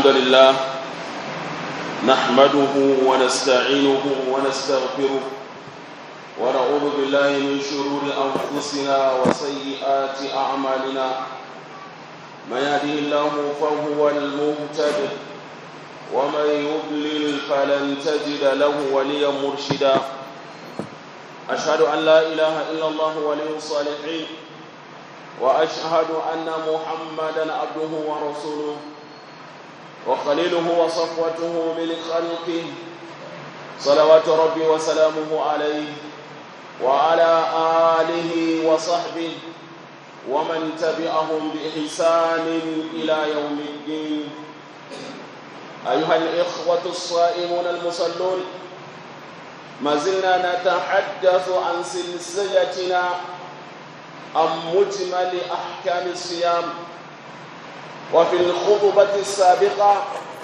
الحمد لله نحمده ونستعينه ونستغفره ونعوذ بالله من شرور أنفسنا وسيئات أعمالنا من يهده الله فهو المهتد ومن يضلل فلن تجد له وليا مرشدا أشهد أن لا إله إلا الله ولي الصالحين وأشهد أن محمدا عبده ورسوله وخليله وصفوته من خلقه صلوات ربي وسلامه عليه وعلى آله وصحبه ومن تبعهم بإحسان إلى يوم الدين أيها الإخوة الصائمون المصلون ما زلنا نتحدث عن سلسلتنا عن مجمل أحكام الصيام وفي الخطبة السابقة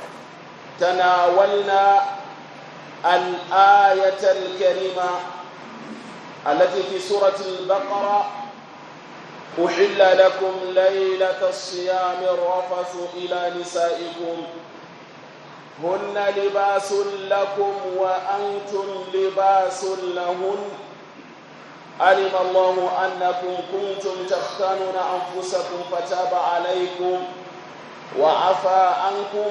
تناولنا الآية الكريمة التي في سورة البقرة أحل لكم ليلة الصيام الرفث إلى نسائكم هن لباس لكم وأنتم لباس لهن علم الله أنكم كنتم تختانون أنفسكم فتاب عليكم وعفى عنكم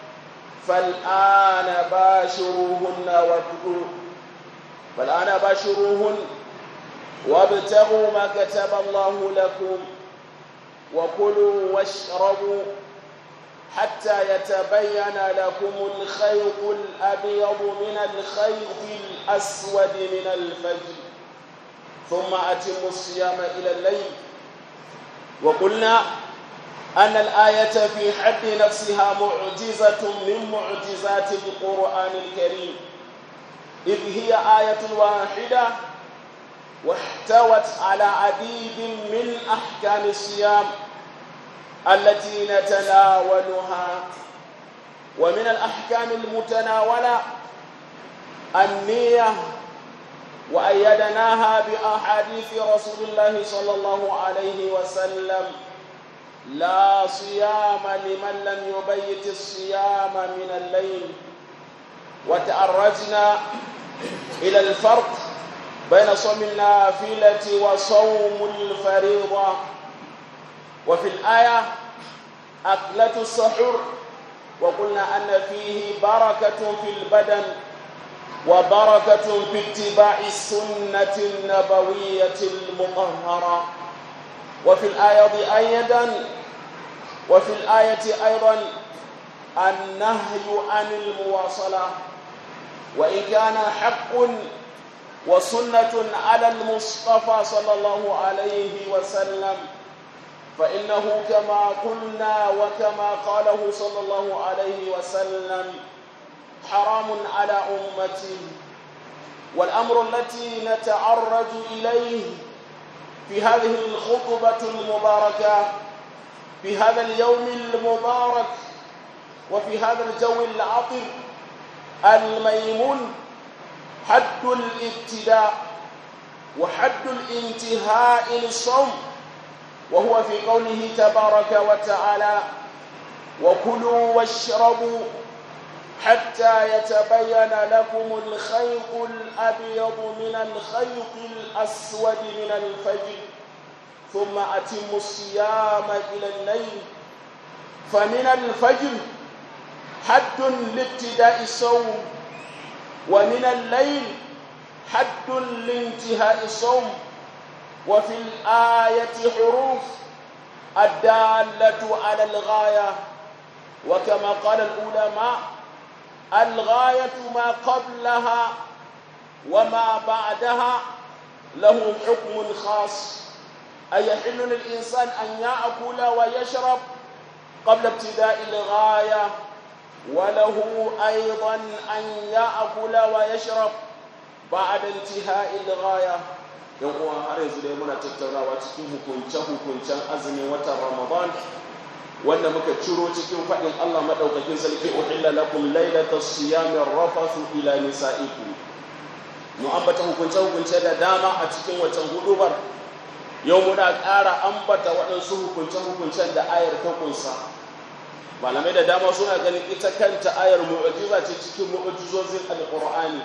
فالآن باشروهن وابتغوا فالآن باشروهن وابتغوا ما كتب الله لكم وكلوا واشربوا حتى يتبين لكم الخيط الأبيض من الخيط الأسود من الفجر ثم أتموا الصيام إلى الليل وقلنا أن الآية في حد نفسها معجزة من معجزات القرآن الكريم إذ هي آية واحدة واحتوت على عديد من أحكام الصيام التي نتناولها ومن الأحكام المتناولة النية وأيدناها بأحاديث رسول الله صلى الله عليه وسلم لا صيام لمن لم يبيت الصيام من الليل وتعرجنا إلى الفرق بين صوم النافلة وصوم الفريضة وفي الآية أكلة السحور وقلنا أن فيه بركة في البدن وبركة في اتباع السنة النبوية المطهرة وفي الآية أيضا وفي الآية أيضا النهي عن المواصلة وإن كان حق وسنة على المصطفى صلى الله عليه وسلم فإنه كما قلنا وكما قاله صلى الله عليه وسلم حرام على أمتي والأمر التي نتعرج إليه في هذه الخطبة المباركة في هذا اليوم المبارك وفي هذا الجو العطر الميمون حد الابتداء وحد الانتهاء للصوم وهو في قوله تبارك وتعالى وكلوا واشربوا حتى يتبين لكم الخيط الأبيض من الخيط الأسود من الفجر ثم أتموا الصيام إلى الليل فمن الفجر حد لابتداء الصوم ومن الليل حد لانتهاء الصوم وفي الآية حروف الدالة على الغاية وكما قال العلماء الغاية ما قبلها وما بعدها له حكم خاص أي يحل للإنسان أن يأكل ويشرب قبل ابتداء الغاية وله أيضا أن يأكل ويشرب بعد انتهاء الغاية yan uwa har yanzu dai muna tattaunawa cikin hukunce-hukuncen azumin watan ramadan wanda muka ciro cikin faɗin Allah maɗaukakin sarki uhilla lakum lailata siyami rafasu ila nisaikum mu ambata hukunce hukunce da dama a cikin wancan hudubar yau muna ƙara ambata waɗansu hukunce hukuncen da ayar ta kunsa malamai da dama suna ganin ita kanta ayar mu'jiza ce cikin mu'jizozin alqur'ani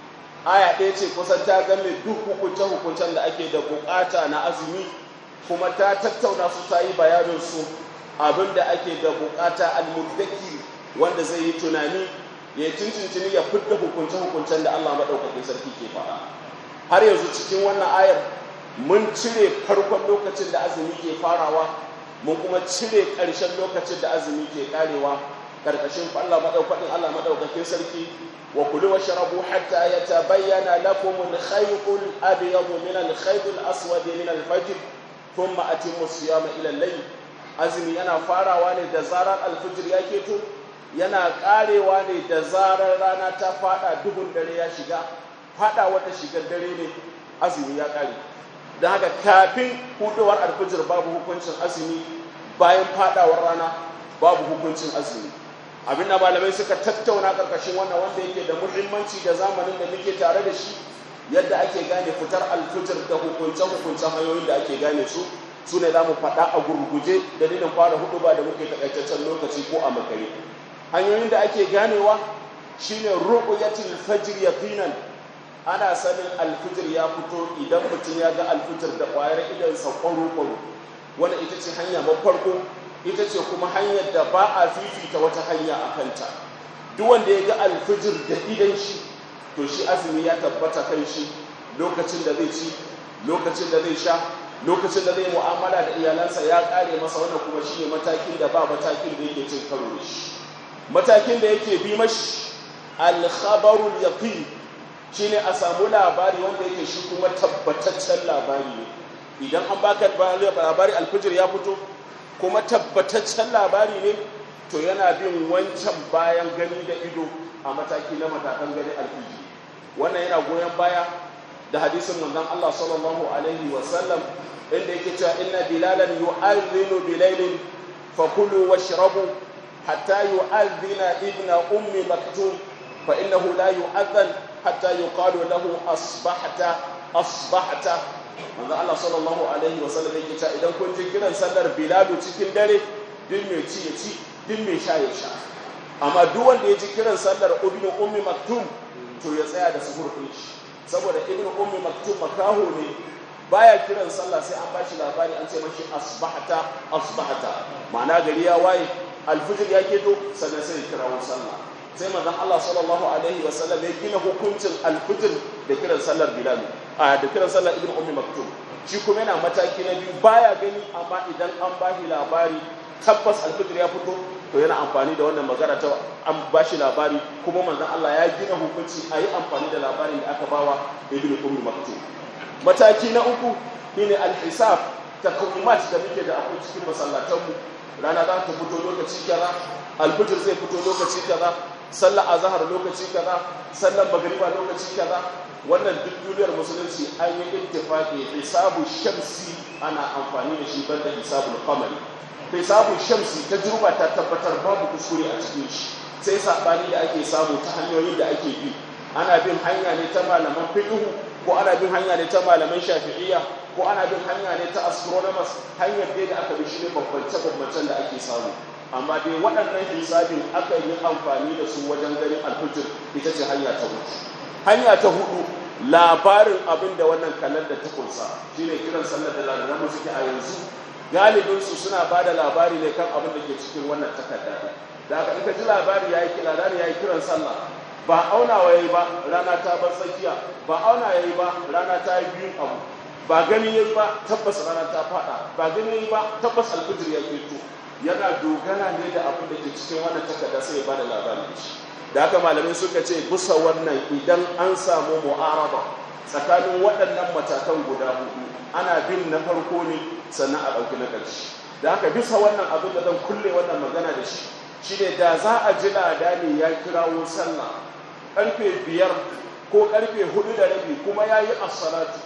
aya ɗaya ce kusan ta game duk hukunce-hukuncen da ake da bukata na azumi kuma ta tattauna su ta yi bayanin su abin da ake da bukata almuddaki wanda zai yi tunani ya tuntuntuni ya fidda hukunce-hukuncen da Allah maɗaukakin sarki ke faɗa har yanzu cikin wannan ayar mun cire farkon lokacin da azumi ke farawa mun kuma cire ƙarshen lokacin da azumi ke karewa ƙarƙashin Allah maɗaukakin Allah maɗaukakin sarki wa kulu wa sharabu hatta yatabayyana lakum al-khayt al-abyad min al-khayt al-aswad min al-fajr thumma atimmu siyama ila al-layl azumi yana farawa ne da zarar al-fajr ya keto yana karewa ne da zarar rana ta fada duhun dare ya shiga fada wata shigar dare ne azumi ya kare don haka kafin hudowar alfijir babu hukuncin azumi bayan fadawar rana babu hukuncin azumi abin da malamai suka tattauna karkashin wannan wanda yake da muhimmanci da zamanin da muke tare da shi yadda ake gane fitar alfijir da hukunce-hukuncen hanyoyin da ake gane su su ne za mu faɗa a gurguje dalilin fara hudu ba da muke takaitaccen lokaci ko a makare hanyoyin da ake ganewa shine ru'yatul fajr yaqinan ana sanin alfijir ya fito idan mutum ya ga alfijir da ƙwayar idansa kwaro-kwaro wanda ita ce hanya farko ita ce kuma hanyar da ba a fifita wata hanya a kanta duk wanda ya ga alfijir da idan shi to shi azumi ya tabbata kan shi lokacin da zai ci lokacin da zai sha lokacin da zai mu'amala da iyalansa ya ƙare masa wannan kuma shi ne matakin da ba matakin da yake cin karo da shi matakin da yake bi mashi alkhabarul yaqin shine a samu labari wanda yake shi kuma tabbataccen labari ne idan an baka labari alfijir ya fito kuma tabbataccen labari ne to yana bin wancan bayan gani da ido a mataki na matakan gani alfijir wannan yana goyon baya da hadisin manzon Allah sallallahu alaihi wa sallam inda yake cewa inna bilalan yu'adhdhinu bilailin fakulu washrabu hatta yu'adhdhina ibna ummi maktum fa innahu la yu'adhdhan hatta yuqalu lahu asbahta asbahta manzo Allah sallallahu alaihi wa sallam yake cewa idan kun ji kiran sallar bilalu cikin dare duk mai ci ya ci duk mai sha ya sha amma duk wanda ya ji kiran sallar ibnu ummi maktum to ya tsaya da suhur din shi saboda ibnu ummi maktum makaho ne baya kiran sallah sai an bashi labari an ce mashi asbahta asbahta ma'ana gari ya waye alfijir ya keto sannan sai ya kirawo sallah sai manzon Allah sallallahu alaihi wa sallam ya gina hukuncin alfijir da kiran sallar bilal a da kiran sallar ibnu ummi maktum shi kuma yana mataki na biyu baya gani amma idan an bashi labari tabbas alfijir ya fito to yana amfani da wannan magana ta an bashi labari kuma manzon Allah ya gina hukunci a yi amfani da labarin da aka bawa ibnu ummi maktum mataki na uku shine al-hisab takwimat da muke da akwai cikin masallatanmu rana za ta fito lokaci kaza alfijir zai fito lokaci kaza sallar azhar lokaci kaza sallar magriba lokaci kaza wannan duk duniyar musulunci an yi ittifaqi hisabu shamsi ana amfani da shi banda hisabul qamari hisabu shamsi tajruba ta tabbatar babu kuskure a cikin shi sai sabani da ake samu ta hanyoyin da ake bi ana bin hanya ne ta malaman fiqh ko ana bin hanya ne ta malaman shafi'iyya ko ana bin hanya ne ta astronomers hanyar dai da aka bi shi ne bambance bambancen da ake samu amma dai waɗannan hisabin aka yi amfani da su wajen ganin alfijir ita ce hanya ta hudu hanya ta hudu labarin abin da wannan kalar da ta kunsa shine kiran sallar da lalaran suke a yanzu galibin su suna ba da labari ne kan abin da ke cikin wannan takarda da aka ita ji labari yayi labari yayi kiran sallah ba auna yayi ba rana ta bar tsakiya ba auna yayi ba rana ta yi biyun abu ba gani yayi ba tabbas rana ta fada ba gani yayi ba tabbas alfijir ya fito yana dogara ne da abin da ke cikin wannan takarda sai ya bada labarin shi da haka malamai suka ce bisa wannan idan an samu mu'araba tsakanin waɗannan matakan guda hudu ana bin na farko ne sannan a ɗauki na ƙarshe da haka bisa wannan abin da zan kulle wannan magana da shi shine da za a ji ladani ya kirawo sallah karfe biyar ko karfe hudu da rabi kuma ya yi assalatu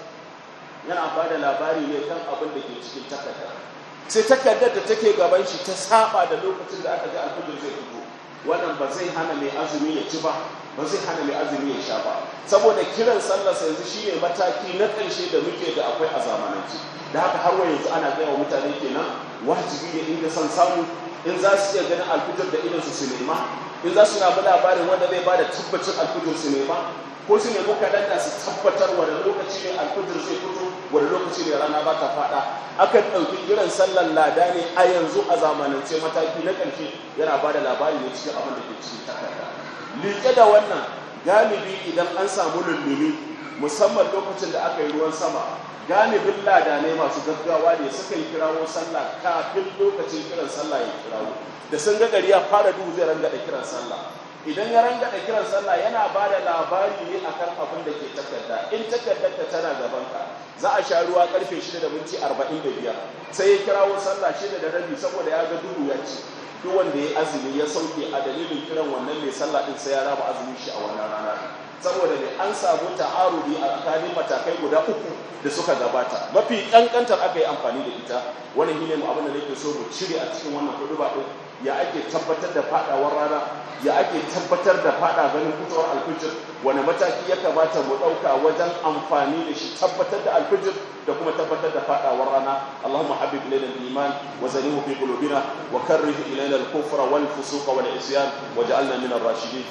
yana ba da labari ne kan abin da ke cikin takarda sai takardar da take gaban shi ta saba da lokacin da aka ji alfijir zai fito wannan ba zai hana mai azumi ya ci ba ba zai hana mai azumi ya sha ba saboda kiran sallarsa yanzu shine mataki na ƙarshe da muke da akwai a zamanance da haka har yanzu ana gaya wa mutane kenan wajibi ne inda son samu in za su iya ganin alfitar da idan su nema in za su na bi labarin wanda zai ba da tabbacin alfitar su nema ko su nemi kalanda su tabbatar wani lokaci ne alfitar zai fito wani lokaci ne rana ba ta faɗa akan ɗauki kiran sallar lada ne a yanzu a zamanance mataki na ƙarshe yana ba da labari ne cikin abin da ke cikin takarda liƙe da wannan galibi idan an samu lullumi musamman lokacin da aka yi ruwan sama galibin ladanai masu gaggawa ne suka yi kirawo sallah kafin lokacin kiran sallah ya kirawo da sun ga gari ya fara duhu zai rangada kiran sallah idan ya rangada kiran sallah yana ba da labari ne akan abin da ke takarda in takardar ta tana gaban ka za a sha ruwa karfe 6 da minti 45 sai ya kirawo sallah 6 da rabi saboda ya ga duhu ya ci duk wanda ya azumi ya sauke a dalilin kiran wannan mai sallah din sai ya raba azumin shi a wannan rana saboda ne an samu ta'arudi a tsakanin matakai guda uku da suka gabata mafi kankantar aka yi amfani da ita wani shine mu abin da nake so mu cire a cikin wannan hudu ba din ya ake tabbatar da fadawar rana ya ake tabbatar da fada ganin fitowar alfijir wani mataki ya kamata mu dauka wajen amfani da shi tabbatar da alfijir da kuma tabbatar da fadawar rana Allahumma habib ilayna al-iman wa zalihu fi qulubina wa karrih ilayna al-kufra wal fusuqa wal isyan waj'alna min ar-rashidin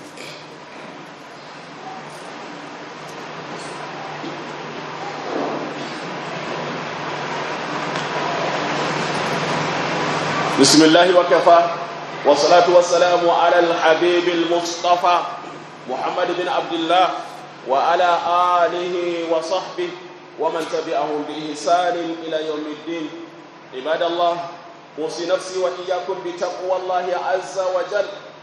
بسم الله وكفى والصلاة والسلام على الحبيب المصطفى محمد بن عبد الله وعلى آله وصحبه ومن تبعهم بإحسان إلى يوم الدين عباد الله أوصي نفسي وإياكم بتقوى الله عز وجل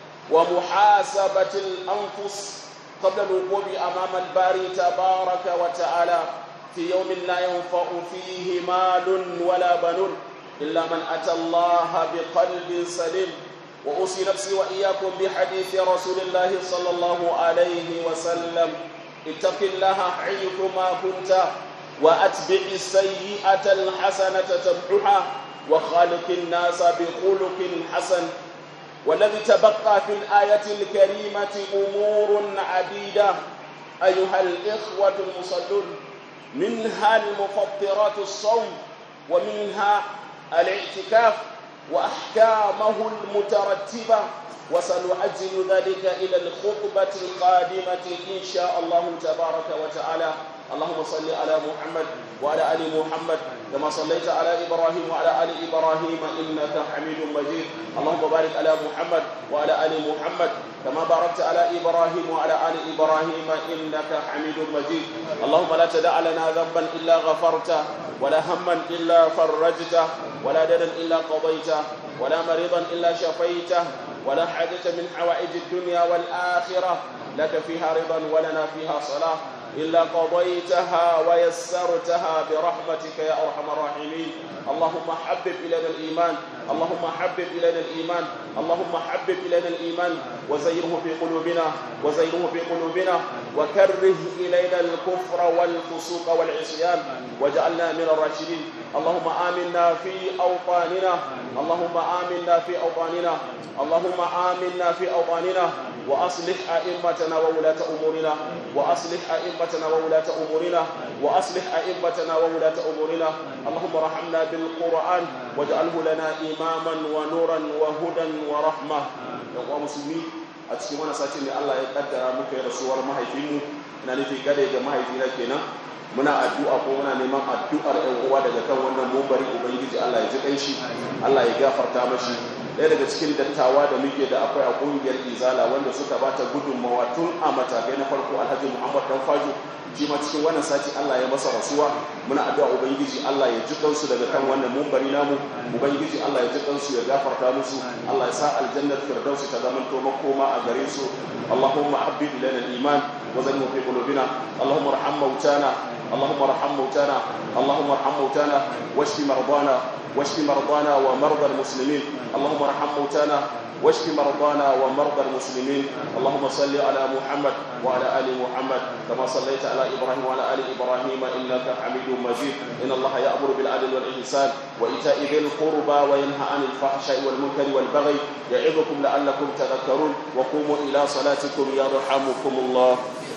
ومحاسبة الأنفس قبل الوقوف أمام الباري تبارك وتعالى في يوم لا ينفع فيه مال ولا بنون إلا من أتى الله بقلب سليم وأوصي نفسي وإياكم بحديث رسول الله صلى الله عليه وسلم اتق الله حيثما كنت وأتبع السيئة الحسنة تمحها وخالق الناس بخلق حسن والذي تبقى في الآية الكريمة أمور عديدة أيها الإخوة المصلون منها المفطرات الصوم ومنها الاعتكاف وأحكامه المترتبة وسنعجل ذلك إلى الخطبة القادمة إن شاء الله تبارك وتعالى اللهم صل على محمد وعلى آل محمد كما صليت على إبراهيم وعلى آل إبراهيم إنك حميد مجيد اللهم بارك على محمد وعلى آل محمد كما باركت على إبراهيم وعلى آل إبراهيم إنك حميد مجيد اللهم لا تدع لنا ذنبا إلا غفرته ولا هما إلا فرجته ولا دنا إلا قضيته ولا مريضا إلا شفيته ولا حاجة من حوائج الدنيا والآخرة لك فيها رضا ولنا فيها صلاة إلا قضيتها ويسرتها برحمتك يا أرحم الراحمين اللهم حبب إلينا الإيمان اللهم حبب إلينا الإيمان اللهم حبب إلينا الإيمان وزينه في قلوبنا وزينه في قلوبنا وكره إلينا الكفر والفسوق والعصيان واجعلنا من الراشدين اللهم آمنا في أوطاننا اللهم آمنا في أوطاننا اللهم آمنا في أوطاننا وأصلح أئمتنا وولاة أمورنا وأصلح أئمتنا وولاة أمورنا وأصلح أئمتنا وولاة أمورنا اللهم رحمنا بالقرآن واجعله لنا إماما ونورا وهدى ورحمة يا مسلمين a cikin wani sati ne Allah ya kaddara muka yi rasuwar mahaifinmu na nufi gade ga mahaifina kenan muna addu'a ko muna neman addu'ar ƴan uwa daga kan wannan mumbari ubangiji Allah ya ji kanshi Allah ya gafarta mashi ɗaya daga cikin dattawa da muke da akwai a ƙungiyar izala wanda suka bata gudunmawa tun a matakai na farko alhaji muhammad dan fajo shi ma cikin wannan sati Allah ya masa rasuwa muna addu'a ubangiji Allah ya ji kansu daga kan wannan mumbari namu ubangiji Allah ya ji kansu ya gafarta musu Allah ya sa aljannar firdausi ta zama to makoma a gare su Allahumma habbib ilana al-iman wa zayyinhu fi qulubina Allahumma arham mautana اللهم ارحم موتانا اللهم ارحم موتانا واشف مرضانا واشف مرضانا ومرضى المسلمين اللهم ارحم موتانا واشف مرضانا ومرضى المسلمين اللهم صل على محمد وعلى ال محمد كما صليت على ابراهيم وعلى ال ابراهيم انك حميد مجيد ان الله يامر بالعدل والاحسان وايتاء ذي القربى وينهى عن الفحشاء والمنكر والبغي يعظكم لعلكم تذكرون وقوموا الى صلاتكم يرحمكم الله